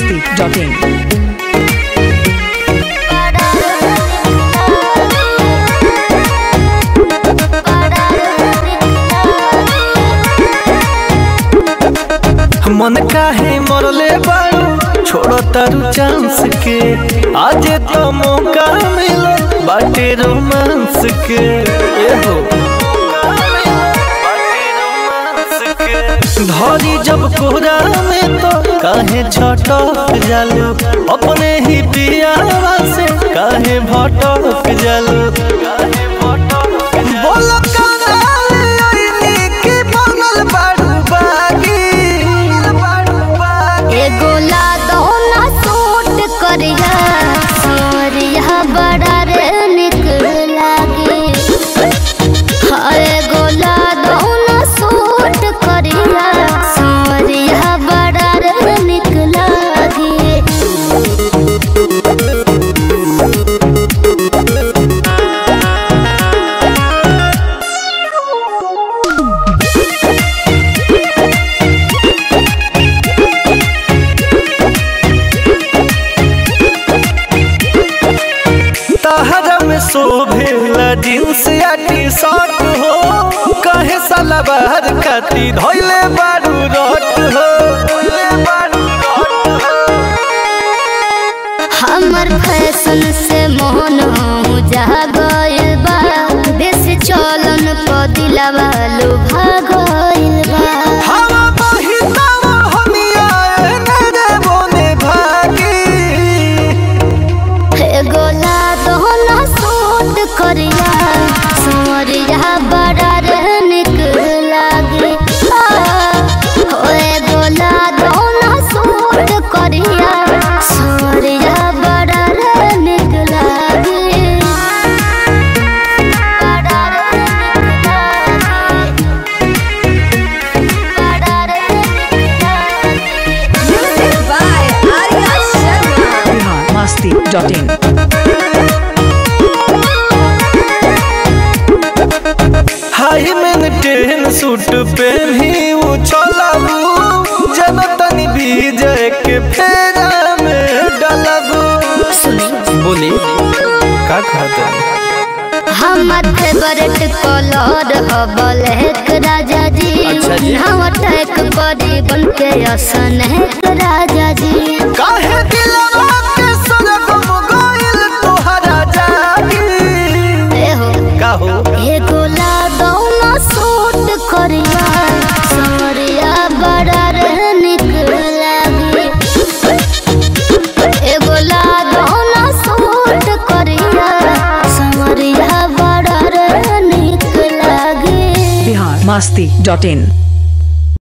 biharmasti.in मन काहे मरले बारू छोड़ो तारू चांस के आज तो मौका मिलो बाटे रोमांस के ए हो धरी जब कोहरा में तो काहे छटक जालू अपने ही पियावा से काहे भटक जालू बोलो कानाले ओइनी की बनल बारू बागी एगो लादौना सूट करिया सोरिया बड़ा रे निक लागे हाँ, एगो लादौना सूट करिया सोरिया बड़ा रे निक लागे तहरा में शोभेला जींस या टी शर्ट हो कहे साला बाहर खाती धोइले बारू रट हो हमर फैशन से मोहन जा गइल बा देश चलन प दिलावा लुभा गइल बा हवा बहितावा हमिया एने रे बोने भागी एगो लादोना सूट करिया सोरिया बड़ा रे निक लागे आ, हो एगो लादोना सूट करिया सोरिया बड़ा रे निक लागे बड़ा रे निक लागे बड़ा रे निक लागे biharmasti.in हाई मेंटेन सूट पहनी वो चलाबू जब तनी भीजे के फेरा में डलबू बोली का कहते हमर फेवरेट कलर ह ब्लैक राजा जी अच्छा जी। हम अटैक करी बन के असन राजा जी काहे दिलवा के सरगम गइल तोहरा जागी ए हो का हो एगो लादौना सूट करिया सोरिया बड़ा रे निक लागे एगो लादौना सूट करिया सोरिया बड़ा रे निक लागे biharmasti.in